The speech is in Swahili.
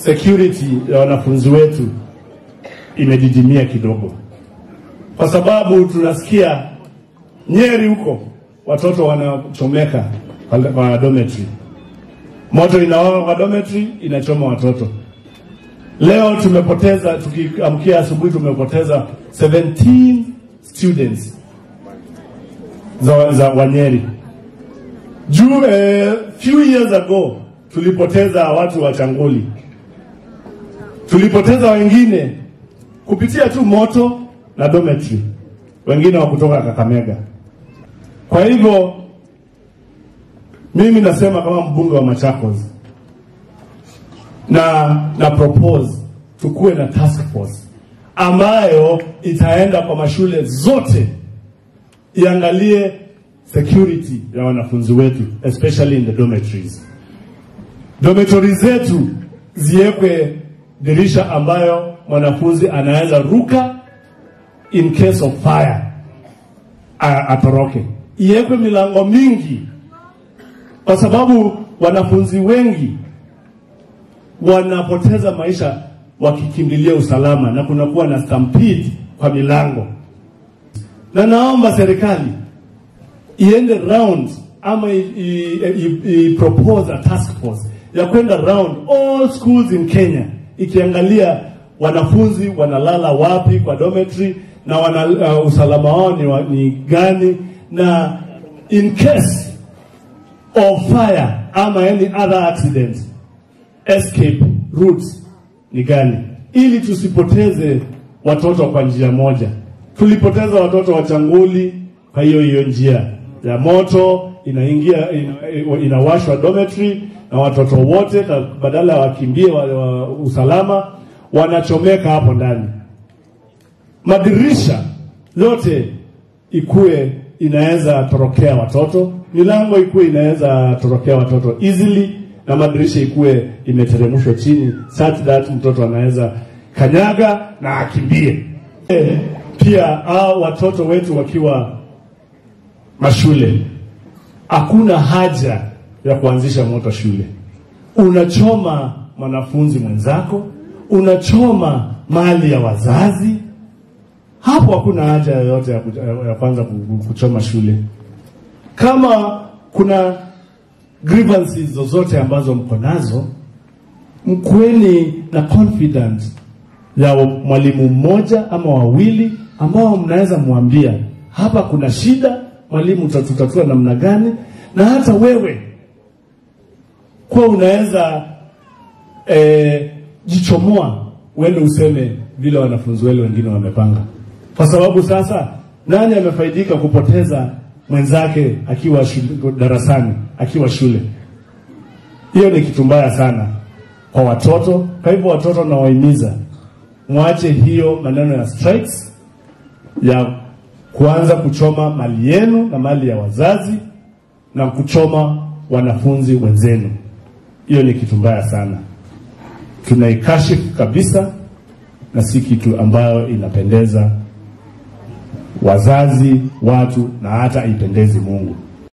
security ya wanafunzi wetu imedidimia kidogo, kwa sababu tunasikia Nyeri huko watoto wanachomeka kwa- kwa dormitory, moto inawaka kwa dormitory, inachoma watoto. Leo tumepoteza, tukiamkia asubuhi, tumepoteza 17 students za, za Wanyeri. Juu eh, few years ago tulipoteza watu wa Changoli, tulipoteza wengine kupitia tu moto na dormitory, wengine wa kutoka Kakamega. Kwa hivyo mimi nasema kama mbunge wa Machakos na na propose tukuwe na task force ambayo itaenda kwa mashule zote iangalie security ya wanafunzi wetu especially in the dormitories. Dormitories zetu ziwekwe dirisha ambayo mwanafunzi anaweza ruka in case of fire a- atoroke. Iwekwe milango mingi, kwa sababu wanafunzi wengi wanapoteza maisha wakikimbilia usalama na kunakuwa na stampede kwa milango, na naomba serikali iende round ama i, i, i, i propose a task force ya kwenda round all schools in Kenya ikiangalia wanafunzi wanalala wapi kwa dormitory na wana, uh, usalama wao ni, wa- ni gani na in case of fire ama any other accident escape routes ni gani, ili tusipoteze watoto kwa njia moja. Tulipoteza watoto wa Changuli kwa hiyo hiyo njia ya moto inaingia ina, inawashwa dormitory na watoto wote na badala wakimbie wa, wa usalama wanachomeka hapo ndani. Madirisha yote ikuwe inaweza torokea watoto, milango ikuwe inaweza torokea watoto easily, na madirisha ikuwe imeteremshwa chini such that mtoto anaweza kanyaga na akimbie. Eh, Pia hao watoto wetu wakiwa mashule, hakuna haja ya kuanzisha moto shule. Unachoma mwanafunzi mwenzako, unachoma mali ya wazazi, hapo hakuna haja yoyote ya, ku- ya kwanza ku- ku- kuchoma shule. Kama kuna grievances zozote ambazo mko nazo, mkuweni na confidence ya mwalimu mmoja ama wawili ambao mnaweza mwambia hapa kuna shida, mwalimu utatutatua namna gani, na hata wewe kuwa unaweza eh, jichomoa uende useme vile wanafunzi wale wengine wamepanga, kwa sababu sasa nani amefaidika kupoteza mwenzake akiwa shule, darasani akiwa shule? Hiyo ni kitu mbaya sana kwa watoto. Kwa hivyo watoto nawahimiza mwache hiyo maneno ya strikes ya kuanza kuchoma mali yenu na mali ya wazazi na kuchoma wanafunzi wenzenu. Hiyo ni kitu mbaya sana, tunaikashifu kabisa na si kitu ambayo inapendeza wazazi, watu na hata haipendezi Mungu.